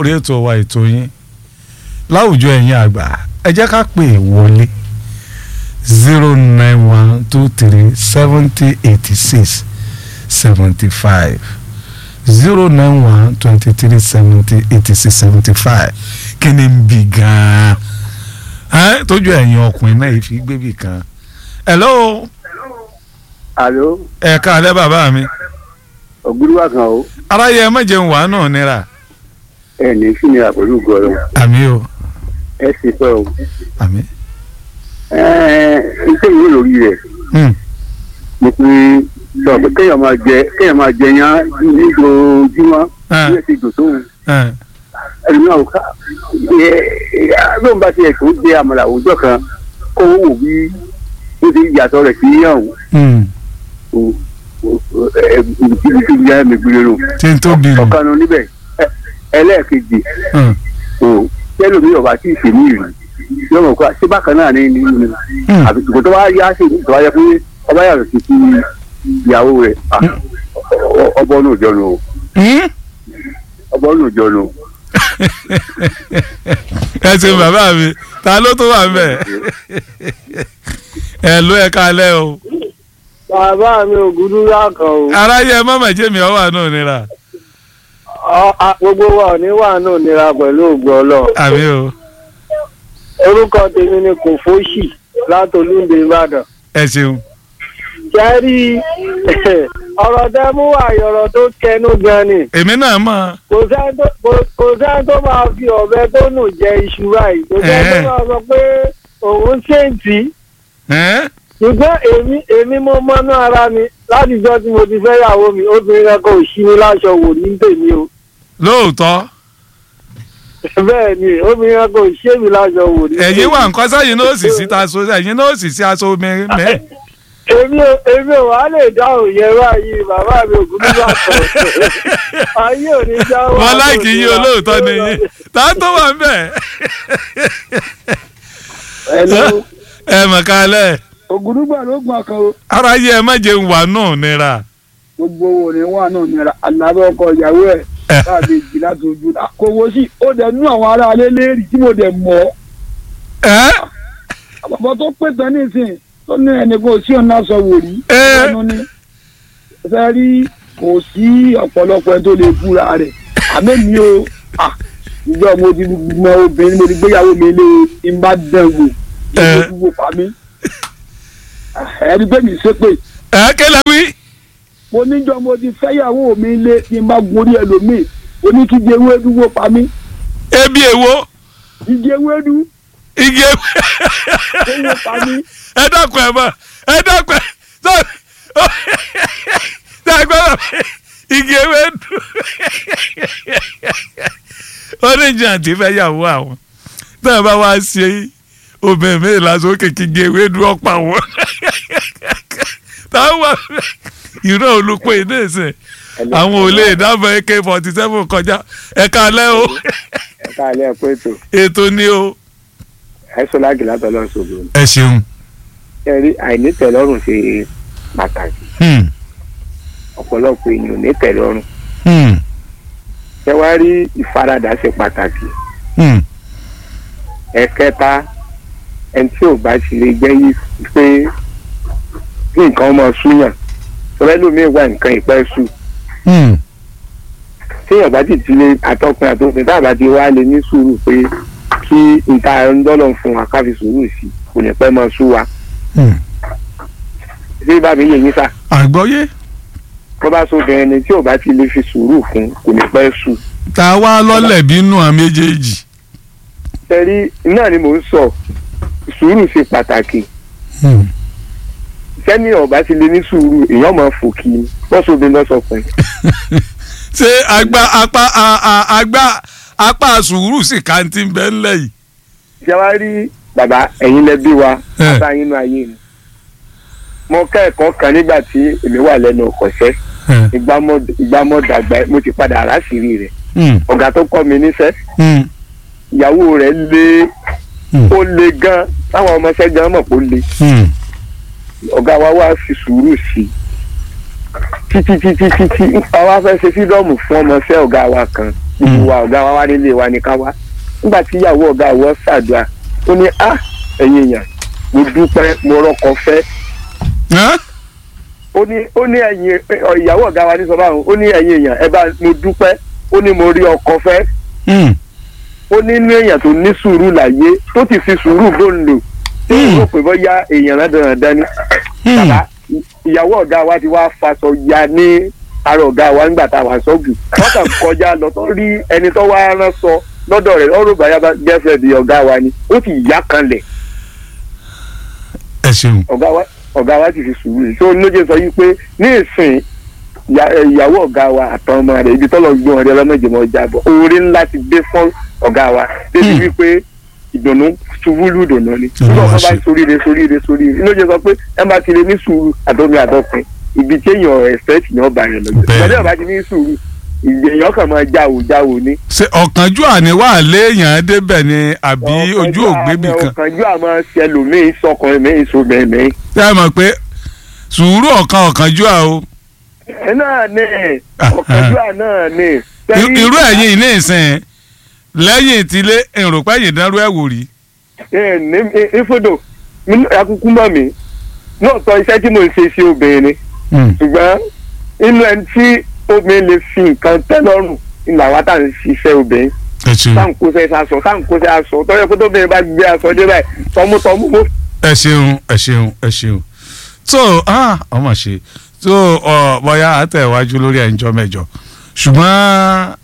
lórí ètò wa ètò yín láwùjọ ẹ̀yin àgbà ẹ jẹ́ ká pè é wọlé zero nine one two three seventy eighty six seventy five zero nine one twenty three seventy eighty six seventy five kí ni ń bì gan-an ẹ́ tójú ẹ̀yin ọkùnrin náà ìfi gbébì kan hello alo ẹ káalẹ́ bàbá mi ògúrúwà kan o aráyé ẹ má jẹun wàá náà nira ẹ ní sí ni àpòlù gọrọ àmí o ẹ sì pẹ o àmí. ẹ iṣẹ́ ìwé lórí rẹ̀ Hmm. mo pe sọ pé kéèyàn máa jẹ kéèyàn máa jẹ yán ní ojoojúmọ́ Ah. bí ẹ ti dùn tóun ẹ ẹni náà ká ẹ ẹ lóun bá tiẹ̀ tó jẹ àmàlà òòjọ́ kan kó wò bí ó ti yàtọ̀ rẹ̀ sí yàn Hmm. o ẹ ibi tí ìyá mi gbé lò tí n tó bìrì. ọ̀kan nu níbẹ̀ ẹ ẹlẹ́ẹ̀kejì Hmm. o tẹlomi ọba tí ì ṣe ní ìlú yóò mọ̀ pé ṣé bákan náà ní nínú ni Hmm. àbí ṣùgbọ́n tó bá yá sí ìlú tó bá yẹ pé ọba yàtọ̀ sí sí ìyàwó rẹ̀ ah, ọ- ọbọ̀ náà jọ nù o Hmm? ọbọ̀ náà jọ nù. ẹ ṣeun bàbá mi ta ló tó wà mbẹ ẹ ló ẹ káalẹ́ o bàbá mi ò gúdú lákan o aráyé ẹ má mà jẹ́ mi ọ wà náà nira Ọ- a- gbogbo wa ò ní wà náà nira pẹ̀lú ògbó ọlọ́run àmì o orúkọ tèmi ni kò fóṣì látòlúndé ìbàdàn ẹ ṣeun jẹ́rí ọ̀rọ̀ tẹ́ mú wà ọ̀rọ̀ tó kẹnu gan ni èmi náà mọ̀ kò sẹ́ni tó- kò- kò sẹ́ni tó máa fi ọ̀bẹ tó nù jẹ iṣu báyìí kò sẹ́ni tó Ẹ̀ẹ́. máa sọ pé òun ṣèǹtì ẹ́ ṣùgbọ́n èmi èmi mo mọ́nú ara mi látijọ́ tí mo ti fẹ́ yàwó mi obìnrin kan kò ṣí mi láṣọ wò ní tèmi o lóòótọ́ bẹ́ẹ̀ ni obìnrin kan kò ṣé mi láṣọ wò ní ẹ̀yin wà nǹkan sẹ́yìn náà sì sí ta so ẹ̀yin náà sì sí aṣọ mi mẹ́ èmi ò èmi ò wá lè dáhùn yẹn báyìí bàbá mi ò gúdú bá tọ̀ ayé ò ní jáwọ́ wọn láìkì yín olóòótọ́ ni yín ta tó wà mbẹ ẹnu ẹ mọ̀ kálẹ̀ ògùdùgbà ló gbọ́n kan o aráyé ẹ má jẹun wà náà nira gbogbo wo ni wọn náà nira alábẹ́ ọkọ ìyàwó ẹ̀ ẹ káàdì jì láti ojú àkówó sí ó dẹ̀ nú àwọn ará alẹ́ léèrè tí mo dẹ̀ mọ̀ ẹ àbàbọ̀ tó pè tán nísìnyí tó ní ẹnìkan sí ọ̀nà aṣọ wò rí Ẹ́. ẹnu ní fẹ́ rí kò sí ọ̀pọ̀lọpọ̀ ẹni tó lè búra rẹ̀ àmì mi o ah, ìjọ mo ti mọ obìnrin mo ti gbéyàwó mi lé n bá dán wò Ẹ́. ìjọ gbogbo pa mí ẹni pé mi ṣépè ẹ kẹlẹ wí mo níjọ mo ti fẹ́yàwó mi lé n bá gorí ẹlòmíì oníkíje ewédú wò pa mí ebi èwo ìje ewédú igi ewo ó wò pa mí ẹ dákun ẹ mọ ẹ dákun ẹ sọ dákun ẹ mọ igi ewo dùn oníjì àti fẹ́ yàwó àwọn náà bá wá ṣe obìnrin mi lásán kékeré igi ewo dùn ọ̀pá wọn táwọn wà ìran olùpẹ̀ iná ìsìn àwọn ò lè dábọ̀ ak forty seven kọjá ẹ̀ka alẹ́ o ẹ̀ka alẹ́ ẹ̀kọ́ ètò ètò ni o. ẹ̀sọ́ láàgì látọ̀lọ́ ṣògo ẹ ṣeun. ẹ rí àìnítẹ̀lọ́rùn ṣe pàtàkì Hmm. ọ̀pọ̀lọpọ̀ èèyàn ò ní tẹ̀lọ́rùn Hmm. ẹ wá rí ìfaradà ṣe pàtàkì Hmm. ẹ̀kẹta ẹni tí ò bá ti lè jẹ́ yí pé kí nǹkan ọmọ súyàn tọ́lẹ́ lómi wà nǹkan ìpẹ́ sùn Hmm. téèyàn bá ti ti lé àtọkùn àtọkùn tá a bá ti wá lè ní sùúrù pé kí nta ń dọ́lọ̀ fún wa ká fi sùúrù sí kò ní pẹ́ mọ́ sú wa Hmm. ṣé bá mi yẹ yín sà àgbọ́yé tó bá sóbìnrin ni tí ò bá ti lè fi sùúrù fún kò ní pẹ́ sùn. tá a wá lọ́lẹ̀ bínú àwọn méjèèjì. tẹ́rí náà ni mò ń sọ sùúrù ṣe pàtàkì Hmm. sẹ́ni ọ̀bá ti lè ní sùúrù èèyàn máa fò kí ni wọ́n sóbìnrin lọ́sọ̀ fún un. ṣé agbá apá a- a- agbá apá sùúrù sì kàǹtì ń bẹ ńlẹ̀ yìí. ṣé wàá rí bàbá ẹ̀yin lẹ bí wa Eh. bàbá yín nú ayé ni. mo kẹ́ẹ̀kọ́ kan nígbà tí èmi wà lẹ́nu ọ̀kọ̀ṣẹ́ Hmm. ìgbà mọ́- ìgbà mọ́ dàgbà mo ti padà aráṣìírí rẹ̀ Hmm. ọ̀gá tó kọ́ mi níṣẹ́ Hmm. ìyàwó rẹ̀ lé Hmm. ó le gan táwọn ọmọọṣẹ́ gan mọ̀ pé ó le Hmm. ọ̀gá wa wá fi sùúrù sí i títí títí títí àwa fẹ́ ṣe fídọ́ọ̀mù fún ọmọọṣẹ́ ọ̀gá wa kan gbogbo wa ọ̀gá wa wá nílé wa ní ká wá nígbà tí ìyàwó ọ̀gá wọ́ ṣàdúrà ó ní á ẹ̀yin èèyàn mo dúpẹ́ mo rọ́kọ fẹ́ Ẹ́? ó ní ó ní ẹ̀yin ọ, ìyàwó ọ̀gá wa ní sọ báwọn ó ní ẹ̀yin èèyàn ẹ bá mo dúpẹ́ ó ní mo rí ọkọ fẹ́ Hmm. ó ní inú èèyàn tó ní sùúrù láyé tó ti fi sùúrù bóńdò tí ó rò pé bóyá èèyàn rẹ̀ dandan ni Hmm. bàbá ìyàwó ọ̀gá wa ti wá faṣọ ya ní ara ọ̀gá wa nígbà tá a wà sọ́ọ̀bù wọ́n kàn kọjá lọ tó rí ẹni tó wá rán sọ lọ́dọ̀ rẹ̀ ọ̀rọ̀ bàyá gẹ́fẹ̀ di ọ̀gá wa ni ó sì yá kanlẹ̀ ẹ ṣeun ọ̀gá wa ọ̀gá wa sì fi sùúrù yìí tó lóye sọ yìí pé ní ìsìn ìyá- ẹ, ìyàwó ọ̀gá wa àtàwọn ọmọ rẹ̀ ibi tọ́lọ̀ gbọ́n ọ̀rẹ́ ọlọ́mọdéjọmọ jábọ̀ oore ńlá ti dé fún ọ̀gá wa débi Hmm. wípé ìdùnnú ṣubú lù dùnnú ni Olúwa nígbà wọn bá ṣe. soríire soríire soríire lóye sọ pé ẹ máa ti lè ní sùúrù àtọ́mi àtọ́pin ibi tí èèyàn ẹ̀sẹ̀tì ni ọba yẹn lọ́jọ́ Bẹ́ẹ̀. ìgbàdí ọba ti ní sùúrù èèyàn kàn máa jáwò jáwò ní. ṣe ọ̀kánjú àníwá léèyàn débẹ̀ ni àbí ojú ògbébì kan ọ̀kànjú àmọ́ ṣẹlòmíín sọkùnrin mi ìṣòbẹ̀ mi. ṣé ẹ mọ̀ pé sùúrù ọ̀kan ọ̀kánjú à o ẹ náà ní Ah, ọ̀kànjú àná ní. I- irú ẹ̀yìn ní ìsìn lẹ́yìn ìtílé èròpẹ́ yìí dánrú ẹ̀ wò rí ẹ ní ìfodò akúkú mọ̀ mí náà tọ́ iṣẹ́ tí mo ń ṣe sí obìnrin ni ṣùgbọ́n inú ẹni tí obìnrin lè fi nǹkan tẹ́ lọ́rùn ni làwa tá à ń ṣiṣẹ́ obìnrin ẹ ṣeun tá à ń kóṣẹ́ aṣọ tá à ń kóṣẹ́ aṣọ tọ́jú pé tóbìnrin bá gbé aṣọ dé báyìí tọmútọmú mo ẹ ṣeun ẹ ṣeun ẹ ṣeun tó ah, ọmọ ṣe tó ọ bóyá àtẹ̀wájú lórí ẹ̀ńjọ́ mẹ́jọ ṣùgbọ́n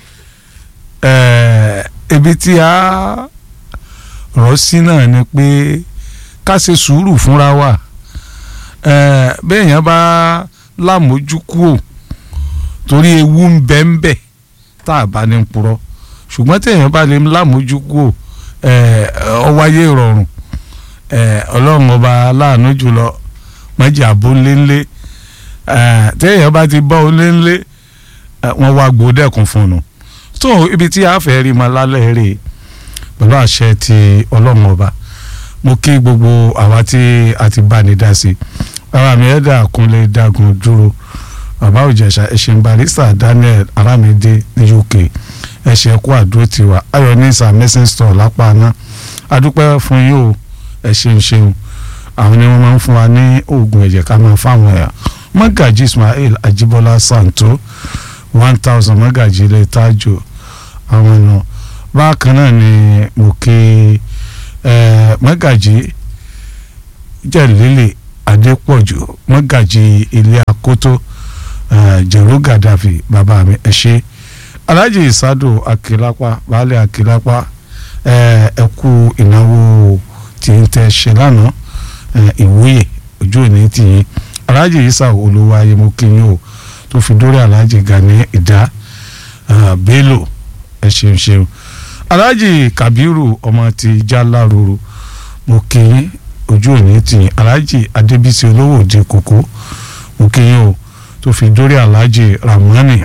ẹ̀, ibi tí a rọ̀ sí náà ni pé ká ṣe sùúrù fúnra wa ẹ̀, béèyàn bá lámójúkúò torí ewu ń bẹ ń bẹ tá a bá ní purọ́ ṣùgbọ́n téèyàn bá lè lámójúkúò ẹ̀, ó wáyé ìrọ̀rùn ẹ ọlọ́run ọba aláàánú jùlọ mọ́jà abóléńlé ẹ téèyàn bá ti bọ́ oléńlé ẹ, wọ́n wá gbòdẹ́kun fún un tó ibi tí a fẹ́ rí ma lálẹ́ rè pẹ̀lú àṣẹ ti ọlọ́run ọba mo kí gbogbo àwa tí a ti bá ní dá sí bàbá mi ẹ̀dá kúnlé dágun dúró bàbá òjẹ̀ṣà ẹ̀ṣẹ̀ barista Daniel Aramide ní UK ẹ̀ṣẹ̀ kó àdúró tiwa ayọ̀ ní sàmẹ́sìn store lápá náà adúpẹ́ fún yín o ẹ ṣeun ṣeun àwọn ni wọ́n máa ń fún wa ní oògùn ẹ̀jẹ̀ ká máa fáwọn ẹ̀yà mọ́gàjì Ismail Ajibola Santo one thousand mọ́gàjì ilé tájò àwọn náà bákan náà ni mo kí ẹ mọ́gàjì jẹ̀lélẹ̀ Adépọ̀jù mọ́gàjì ilé Akótó ẹ Jẹ̀rọ Gàdáfì bàbá mi ẹ ṣe Alhaji Isado Akilapa baálé Akilapa ẹ ẹ kú ìnáwó tí ń tẹ ṣe lánàá ìwúyè ojú òní tì yín aláàjì isa olówó ayé mo kí yín o tó fi dórí aláàjì Gani ìdá Bello ẹ ṣeun ṣeun aláàjì Kabiru ọmọ ti Jaláruru mo kí yín ojú òní tì yín aláàjì Adébísí olówó òde kòkó mo kí yín o tó fi dórí aláàjì Ramani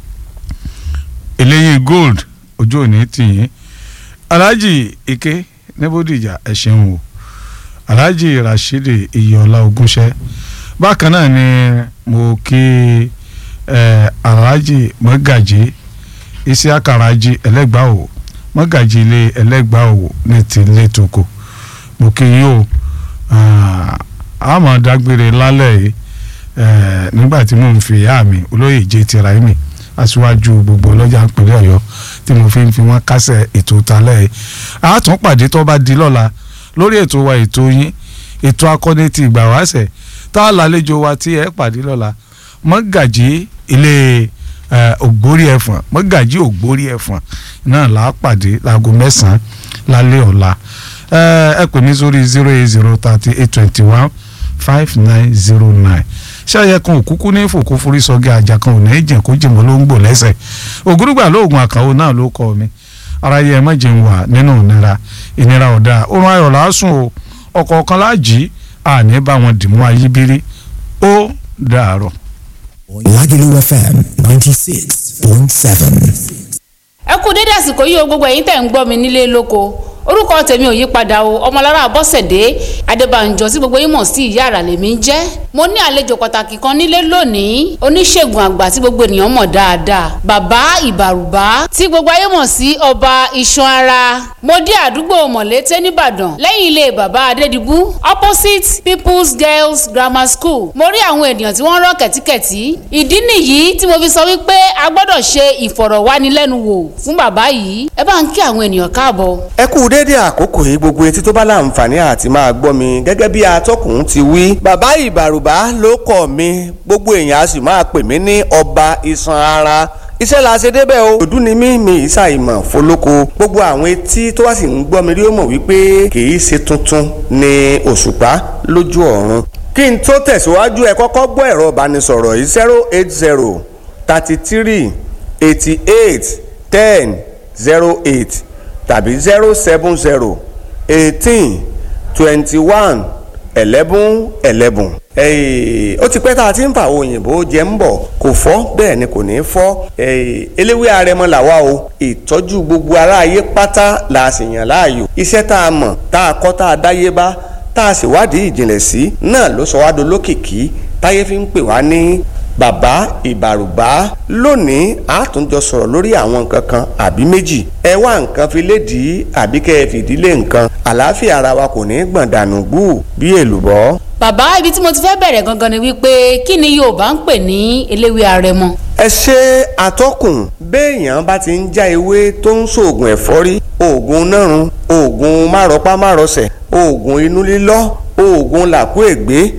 eléyìí gold ojú òní tì yín aláàjì Ike níbódìjà ẹ ṣeun o alhaji rashidi iyọlá ogúnṣẹ bákan náà ni mo kí ẹ alhaji mọgàjì isiakaraji ẹlẹgbàáwò mọgàjì ilé ẹlẹgbàáwò ní ti ilé toko mo kí yín o àmọ́ dágbére lálẹ́ yìí nígbà tí mo ń fi ìyá mi olóyè jẹ́ tìráìmì aṣíwájú gbogbo ọlọ́jà ìpínlẹ̀ ọ̀yọ́ tí mo fi ń fi wọ́n kásẹ̀ ètò talẹ́ yìí a tún pàdé tó bá di lọ́la lórí ètò wa ètò yín ètò akọni ti ìgbà wáṣẹ̀ tá a lálejò wa tí ẹ pàdé lọ́la mọ́gàjí ilé ògbórí ẹ̀fọ̀n mọ́gàjí ògbórí ẹ̀fọ̀n náà là á pàdé láago mẹ́sàn-án lálẹ́ ọ̀la ẹ pè mí sórí zero eight zero thirty eight twenty one five nine zero nine ṣáyẹ kan òkúkú ní fòkó forí sọgẹ àjà kan ò ní í jìn kó jìmọ ló ń gbò lẹ́sẹ̀ ògúrúgbà lóògùn àkàwọ náà ló kọ mi ara yẹ má jẹun wà nínú ìnira ìnira ọ̀dà oorun ayọ̀ lásùn o ọ̀kọ̀ọ̀kan láàjì àní bá wọn dìmú ayíbírí ó dàárọ̀. Lagelu FM ninety six point seven. ẹ kú dédé àsìkò yìí o gbogbo ẹ̀yin tẹ̀ ń gbọ́ mi nílé lóko orúkọ tèmi ò yí padà o ọmọlára bọ́sẹ̀dé adébànjọ tí gbogbo yín mọ̀ sí ìyá àrà lèmi ń jẹ́ mo ní àlejò pàtàkì kan nílé lónìí oníṣègùn àgbà tí gbogbo ènìyàn mọ̀ dáadáa bàbá ìbàrùbá tí gbogbo ayé mọ̀ sí ọba iṣan ara mo dé àdúgbò mọ̀lété nìbàdàn lẹ́yìn ilé bàbá adédìbú opposite people's girls grammar school mo rí àwọn ènìyàn tí wọ́n rọ́ kẹ̀tíkẹ̀tí ìdí nìyí tí mo fi sọ wípé a gbọ́dọ̀ ṣe ìfọ̀rọ̀wánilẹ́nuwò fún bàbá yìí ẹ bá ń kí àwọn ènìyàn káàbọ̀. ẹ kú déédé àkókò yìí gbogbo etí tó bá láǹfààní àti máa gbọ́ mi gẹ́gẹ́ bí atọ́kùn ti wí. bàbá ìbàrùbá ló kọ̀ mi gbogbo èèyàn a sì máa pè mí ní ọba iṣan ara iṣẹ́ la ṣe débẹ̀ o. òdú ni mí mi ìsà ìmọ̀ fọlọ́kọ gbogbo àwọn etí tó wá sì ń gbọ́ mi rí ó mọ̀ wípé kì í ṣe tuntun ni òṣùpá lójú ọ̀run. kí n tó tẹ̀síwájú ẹ kọ́kọ́ gbọ́ ẹ̀rọ ìbánisọ̀rọ̀ yìí zero eight zero thirty three eighty eight ten zero eight tàbí zero seven zero eighteen twenty one eleven eleven. ó ti pẹ́ tá a ti ń fa àwọn òyìnbó jẹ́ ń bọ̀ kò fọ́ bẹ́ẹ̀ ni kò ní fọ́ eléwé arẹmọ làwa o ìtọ́jú gbogbo aráyé pátá la sì yàn láàyò iṣẹ́ tá a mọ̀ tá a kọ́ tá a dáyé bá tá a sì wádìí ìjìnlẹ̀ sí náà ló sọ wá dolókìkí táyé fi ń pè wá ní bàbá ìbàrùbá lónìí a tún jọ sọ̀rọ̀ lórí àwọn nǹkan kan àbí méjì ẹ wá nǹkan fi lédìí àbí kẹ́ ẹ fìdílé nǹkan àlàáfíà ara wa kò ní gbọ̀n dànù gbù bí èlùbọ́. bàbá ibi tí mo ti fẹ́ bẹ̀rẹ̀ gangan ni wípé kí ni yorùbá ń pè ní eléwé arẹmọ. ẹ ṣe àtọkùn béèyàn bá ti ń já ewé tó ń ṣoògùn ẹ̀fọ́rí oògùn nárun oògùn márọpá márọsẹ̀ oògùn inú lílọ́ oògùn làkú ègbé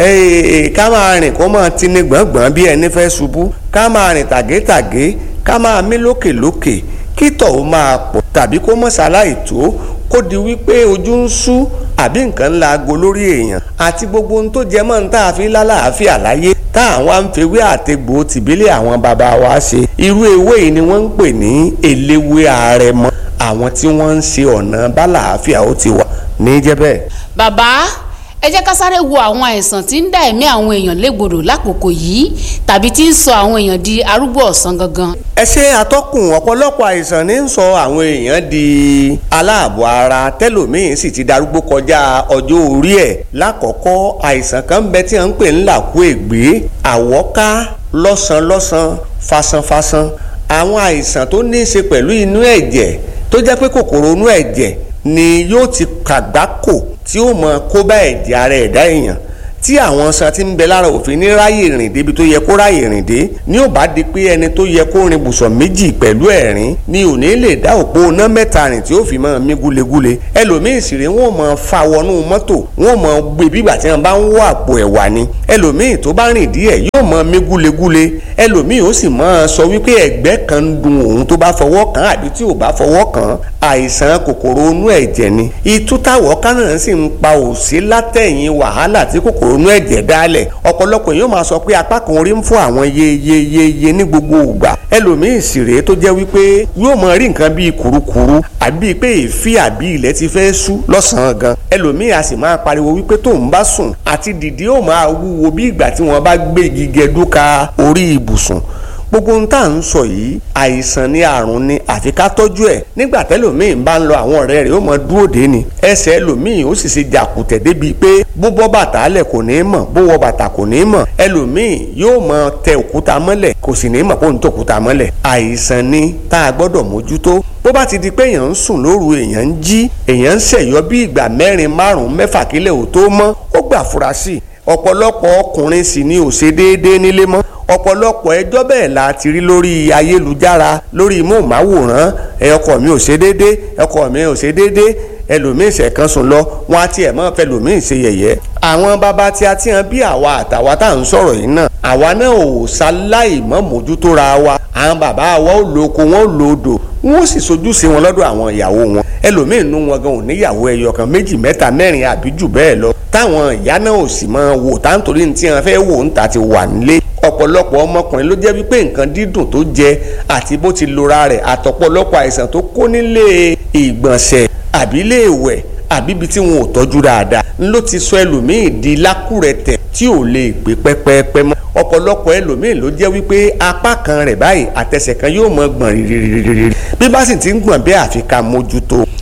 ká máa rìn kó máa tini gbọ̀ngbọ̀n bí ẹni fẹ́ ṣubú ká máa rìn tàgétàgé ká máa mí lókèlókè kí tọ̀ ó máa pọ̀ tàbí kó mọ̀ ṣaláì tó kó di wípé ojú ń ṣú àbí nǹkan ńlá aago lórí èèyàn àti gbogbo ohun tó jẹ mọ́ ní tá a fi lálàáfíà láyé tá àwọn àǹfẹ̀wé àtẹ̀gbò tìbílẹ̀ àwọn bàbá wa ṣe irú ewé yìí ni wọ́n ń pè ní eléwé àrẹ̀mọ àwọn tí wọ́n ń ṣe ọ̀nà bálàáfíà ó ti wà ní jẹ́bẹ̀. bàbá ẹ jẹ́ ká sáré wo àwọn àìsàn tí ń dá ẹ̀mí àwọn èèyàn légbodò lákòókò yìí tàbí tí ń sọ àwọn èèyàn di arúgbó ọ̀sán gangan. ẹ ṣe àtọkùn ọ̀pọ̀lọpọ̀ àìsàn ní ń sọ àwọn èèyàn di aláàbọ̀ ara tẹ́lòmíín sì ti darúgbó kọjá ọjọ́ orí ẹ̀ lákọ̀ọ́kọ́ àìsàn kan bẹ tí wọ́n ń pè ní làkú ègbé àwọ́ká lọ́sàn-lọ́sàn fasanfasan àwọn àìsàn tó ní í ṣe pẹ̀lú inú ẹ̀jẹ̀ tó jẹ́ pé kòkòrò inú ẹ̀jẹ̀ ni yóò ti kàgbákò tí ó mọ kó bá ẹ̀jẹ̀ ara ẹ̀dá èèyàn tí àwọn san ti ń bẹ lára òfin ní ráyè rìn débi tó yẹ kó ráyè rìn dé ní ò bá di pé ẹni tó yẹ kó rin bùsọ̀ méjì pẹ̀lú ẹ̀rín ni ò ní lè dá òpó iná mẹ́ta rìn tí ó fi máa mí gúlegúle ẹlòmíì sì rè wọ́n máa fa wọnú mọ́tò wọ́n máa gbé bígbà tí wọ́n bá ń wọ àpò ẹ̀wà ni ẹlòmíì tó bá rìn díẹ̀ yóò máa mí gúlegúle ẹlòmíì ó sì máa sọ wípé ẹ̀gbẹ́ kan ń dun òun tó bá fọwọ́ kàn àbí tí ò bá fọwọ́ kàn àìsàn kòkòrò inú ẹ̀jẹ̀ ni ìtútàwọ̀ kánà sì ń pa òsí látẹ̀yìn wàhálà tí kòkòrò inú ẹ̀jẹ̀ dálẹ̀ ọ̀pọ̀lọpọ̀ yóò máa sọ pé apá kan orí ń fún àwọn yeyeyeye ní gbogbo ìgbà ẹlòmíì sì rèé tó jẹ́ wípé yóò máa rí nǹkan bíi kùrukùru àbí pé èéfì àbí ilẹ̀ ti fẹ́ ṣú lọ́sàn-án gan ẹlòmíì a sì máa pariwo wípé tóun bá sùn àti dìde ó máa wúwo bí ìgbà tí wọ́n bá gbé igi gẹdúka orí ibùsùn gbogbo ohun tá à ń sọ yìí àìsàn ni àrùn ni àfi ká tọ́jú ẹ̀ nígbà tẹ́lòmíì bá ń lọ àwọn ọ̀rẹ́ rẹ̀ ó mọ dúró dé ni ẹsẹ̀ ẹlòmíì ó sì ṣe jàkùtẹ̀ débi pé bó bọ́ bàtà lẹ̀ kò ní mọ̀ bó wọ bàtà kò ní mọ̀ ẹlòmíì yóò mọ tẹ òkúta mọ́lẹ̀ kò sì ní mọ̀ kó ń tẹ òkúta mọ́lẹ̀ àìsàn ni tá a gbọ́dọ̀ mójútó bó bá ti di pé èèyàn ń sùn lóru èèyàn ń jí èèyàn ń ṣẹ̀yọ́ bí ìgbà mẹ́rin márùn-ún mẹ́fà kílẹ̀ ò tó mọ́ ó gbà fura sí i ọ̀pọ̀lọpọ̀ ọkùnrin sì ni ò ṣe déédéé nílé mọ́ ọ̀pọ̀lọpọ̀ ẹjọ́ bẹ́ẹ̀ la ti rí lórí ayélujára lórí móhùnmáwòrán ẹ ọkọ mi ò ṣe déédéé ọkọ mi ò ṣe déédéé ẹlòmíín ṣẹ̀kan sùn lọ wọn á tiẹ̀ mọ́ fẹ́ lòmíín ṣe yẹ̀yẹ́ àwọn bàbá tí a ti hàn bí àwa àtàwa tá à ń sọ̀rọ̀ yìí náà àwa náà ò ṣaláì mọ́ mójútó ra wa àwọn bàbá wa ò lo oko wọn ò lo odò wọn ò sì sojú sí wọn lọ́dọ̀ àwọn ìyàwó wọn ẹlòmíín nú wọn gan ò níyàwó ẹyọ kan méjì mẹ́ta mẹ́rin àbí jù bẹ́ẹ̀ lọ táwọn ìyá náà ò sì máa wò táǹtorí ní tí wọn fẹ́ wò ń ta ti wà nílé ọ̀pọ̀lọpọ̀ ọmọkùnrin ló jẹ́ wípé nǹkan dídùn tó jẹ àti bó ti lora rẹ̀ àtọ̀pọ̀lọpọ̀ àìsàn tó kó nílé ìgbọ̀nsẹ̀ àbí ilé ìwẹ̀ àbí ibi tí wọn ò tọ́jú dáadáa ló ti sọ ẹlòmíì di lákùrẹ̀tẹ̀ tí ò lè gbé pẹ́pẹ́pẹ́ mọ́ ọ̀pọ̀lọpọ̀ ẹlòmíì ló jẹ́ wípé apá kan rẹ̀ báyìí àtẹsẹ̀ kan yóò mọ gbọ̀n rìrìrìrì bí bá sì ti ń gbọ̀n bẹ́ẹ̀ àfi ká mójútó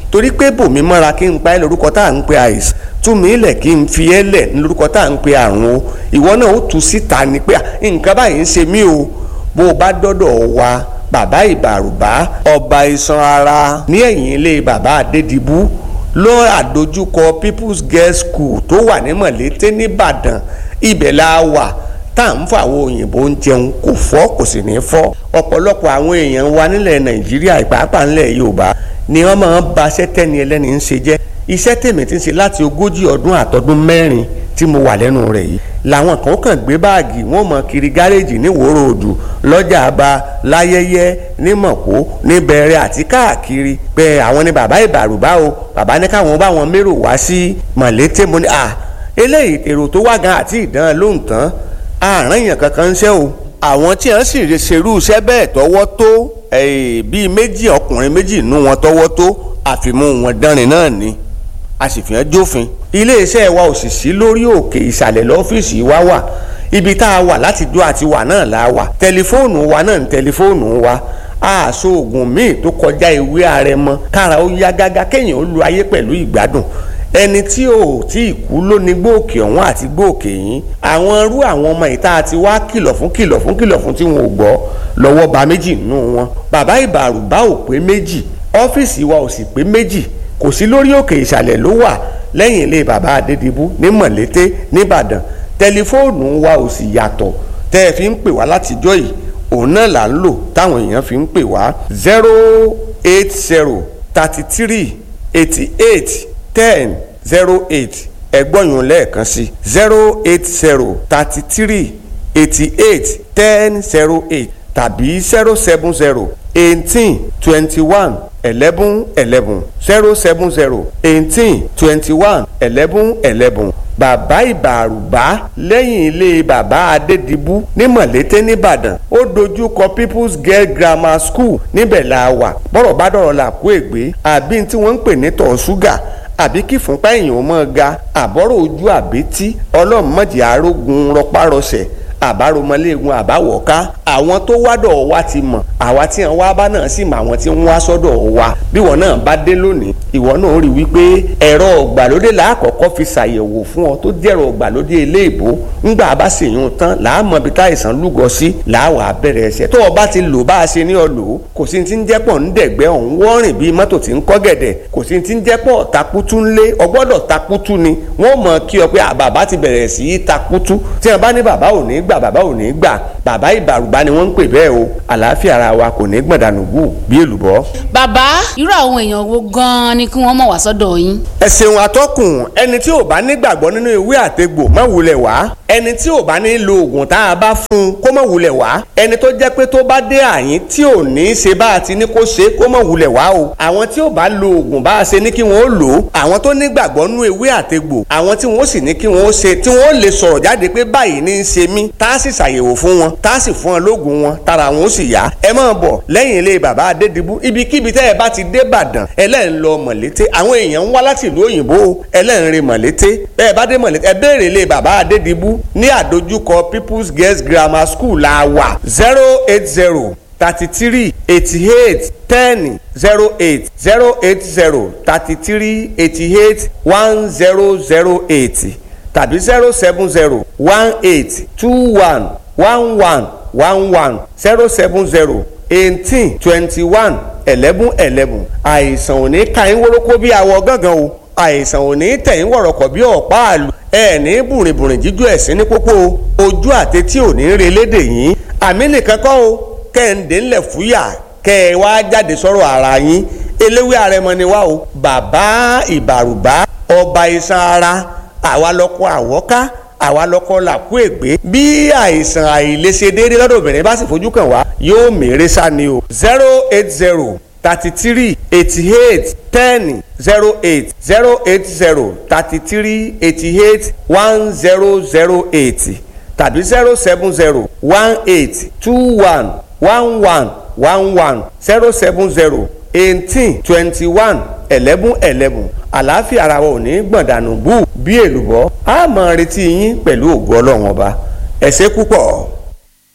torí pé bòmí mọ́ra kí n pa ẹ́ lórúkọ tá à ń pe àìsàn tú mi lẹ̀ kí n fi ẹ́ lẹ̀ ní lórúkọ tá à ń pe àrùn o ìwọ náà ó tú síta ni pé nǹkan báyìí ń ṣe mí o bó o bá dọ́dọ̀ wa bàbá ìbàrùbá ọba iṣan ara ní ẹ̀yìn ilé bàbá adédìbú ló àdójúkọ people's girls school tó wà ní mọ̀lété nìbàdàn ibẹ̀ la wà tá à ń fọ àwọn òyìnbó ń jẹun kò fọ́ kò sì ní fọ́ ọ̀pọ̀lọpọ̀ àwọn èèyàn wa nílẹ̀ nàìjíríà ìpàápàá nílẹ̀ yorùbá ni wọ́n máa ń ba iṣẹ́ tẹ́ni ẹlẹ́ni ń ṣe jẹ́ iṣẹ́ tèmi ti ń ṣe láti ogójì ọdún àtọdún mẹ́rin tí mo wà lẹ́nu rẹ̀ yìí làwọn kan kàn gbé báàgì wọn mọ kiri gáréèjì ní wòrò òdù lọ́jà àbá láyẹyẹ ní mọ̀kó ní bẹ̀rẹ̀ àti káàkiri pé àwọn ni bàbá ìbàrùbá o bàbá ní káwọn bá wọn mérò wá sí mọ̀lété mo ní à eléyìí èrò tó wá gan àti ìdán lóhùn tán àárín èèyàn kankan ń ṣe o àwọn tí wọ́n sì ṣerú iṣẹ́ bẹ́ẹ̀ tọwọ́ tó bíi méjì ọkùnrin méjì nú wọn tọwọ́ tó àfimú wọn dánrin náà ni a sì fi hàn jófin iléeṣẹ́ wa ò sì sí lórí òkè ìsàlẹ̀ lọ́fíìsì wa wà ibi tá a wà láti dó àti wà náà la wà tẹlifóònù wa náà ní tẹlifóònù wa àṣọ oògùn míì tó kọjá ìwé àrẹ̀mọ kára ó yá gágá kéèyàn ó lu ayé pẹ̀lú ìgbádùn ẹni tí ò tí ì kú ló ní gbòòkè ọ̀hún àti gbòòkè yín àwọn irú àwọn ọmọ ìta àti wá kìlọ̀ fún kìlọ̀ fún kìlọ̀ fún tí wọn ò gbọ́ lọ́wọ́ ba méjì nínú wọn bàbá ìbàrùbá ò pé méjì ọ́fíìsì wa ò sì pé méjì kò sí lórí òkè ìsàlẹ̀ ló wà lẹ́yìn ilé bàbá adédìbú ní mọ̀lété nìbàdàn tẹlifóònù wa ò sì yàtọ̀ tẹ́ ẹ fi ń pè wá látijọ́ yìí òun náà là ń lò táwọn èèyàn fi ń pè wá zero eight zero thirty three eighty eight ten zero eight ẹgbọ́nyún lẹ́ẹ̀kan sí zero eight zero thirty three eighty eight ten zero eight tàbí zero seven zero eighteen twenty one eleven eleven zero seven zero eighteen twenty one eleven eleven bàbá ìbàrùbá lẹ́yìn ilé bàbá adédìbú ní mọ̀lété nìbàdàn ó dojú kọ people's girl grammar school níbẹ̀ la wà bọ́rọ̀ bá dọ̀rọ̀ là kó ègbé àbí tí wọ́n ń pè ní tọ̀ ṣúgà àbí kí fúnpá èèyàn mọ́ ga àbọ̀rọ̀ ojú àbítí ọlọ́mọdé arógun rọpárọsẹ̀ àbáromọléegun àbáwọ̀ká àwọn tó wádọ̀ wa ti mọ̀ àwa tí wọn wá bá náà sì mọ àwọn tí wọn wá sọ́dọ̀ wa bí wọn náà bá dé lónìí ìwọ náà rí wípé ẹ̀rọ ọ̀gbàlódé làákọ̀ọ́kọ́ fi ṣàyẹ̀wò fún ọ tó jẹ́rọ ọ̀gbàlódé eléèbó ńgbà bá sì yún tán làámọ̀ bí táìsàn lúgọ sí làáwà bẹ̀rẹ̀ ẹsẹ̀ tó o bá ti lò bá a ṣe ní ọ lò ó kò sí ti ń jẹ́pọ̀ ń dẹ̀gbẹ́ ọ̀hún wọ́rìn bíi mọ́tò tí ń kọ́ gẹ̀dẹ̀ kò sí ti ń jẹ́pọ̀ takutu ńlé ọgbọ́dọ̀ takutu ni wọ́n mọ̀ kí ọ pé bàbá ti bẹ̀rẹ̀ sí í takutu tí wọn bá ní bàbá ò ní gbà bàbá ò ní gbà bàbá ìbàrùbá ni wọ́n ń pè bẹ́ẹ̀ o àlàáfíà ara wa kò ní gbọ̀dànù gù bí èlùbọ́. bàbá irú àwọn èèyàn wo gan-an ni kí wọ́n mọ̀ wá sọ́dọ̀ yín. ẹ ṣeun atọ́kùn ẹni tí ò bá nígbàgbọ́ nínú ìwé àtegbò má wulẹ̀ wá ẹni tí ò bá ní lo oògùn tá a bá fún un kó má wulẹ̀ wá ẹni tó jẹ́ pé tó bá dé àyín tí ò ní í ṣe bá a ti ní kó ṣe kó má wulẹ̀ wá o àwọn tí ò bá lo oògùn bá a ṣe ní kí wọ́n ó lò ó àwọn tó nígbàgbọ́ nínú ìwé àtegbò àwọn tí wọ́n sì ní kí wọ́n ó ṣe tí wọ́n ó lè sọ̀rọ̀ jáde pé báyìí ní í ṣe mí tá a sì ṣàyẹ̀wò fún wọn tá a sì fún wọn lóògùn wọn tára wọn ó sì yá ẹ máa bọ̀ lẹ́yìn ilé bàbá adédìbú ibikíbi tẹ́ ẹ bá ti dé Ìbàdàn ẹlẹ́rìn lọ mọ̀lété àwọn èèyàn ń wá láti ìlú òyìnbó ẹlẹ́rìn rìn mọ̀lété bẹ́ẹ̀ bá dé mọ̀lété ẹ béèrè ilé bàbá adédìbú ní àdójúkọ People's Girls Grammar School la wà zero eight zero thirty three eighty eight ten zero eight zero eight zero thirty three eighty eight one zero zero eight tàbí zero seven zero one eight two one one one one one zero seven zero eighteen twenty one eleven eleven àìsàn ò ní ka yín wórókó bí awọ gángan o àìsàn ò ní tẹ̀ yín wọ̀rọ̀kọ̀ bí ọ̀pá àlù ẹ̀ ní bùrìnbùrìn jíjú ẹ̀sìn ní pópó ojú àtẹtí ò ní re lédè yín àmì nìkan kọ́ o kẹ́hìndé ńlẹ̀ fúyà kẹ́ ẹ wá jáde sọ̀rọ̀ ara yín eléwé àrẹmọ ni wá o bàbá ìbàrùbá ọba iṣan ara àwa lọkọ àwọ́ká àwa lọkọ làkú ègbé bí àìsàn àìlèṣe déédéé lọ́dọ̀ obìnrin bá sì fojú kàn wá yóò mèrè sá ni o zero eight zero thirty three eighty eight ten zero eight zero eight zero thirty three eighty eight one zero zero eight tàbí zero seven zero one eight two one one one one one zero seven zero eighteen twenty one eleven eleven àlàáfíà ara wa ò ní gbọ̀ndànù bú bí èlùbọ́ a máa retí yín pẹ̀lú ògo ọlọ́run ọba ẹ ṣé púpọ̀.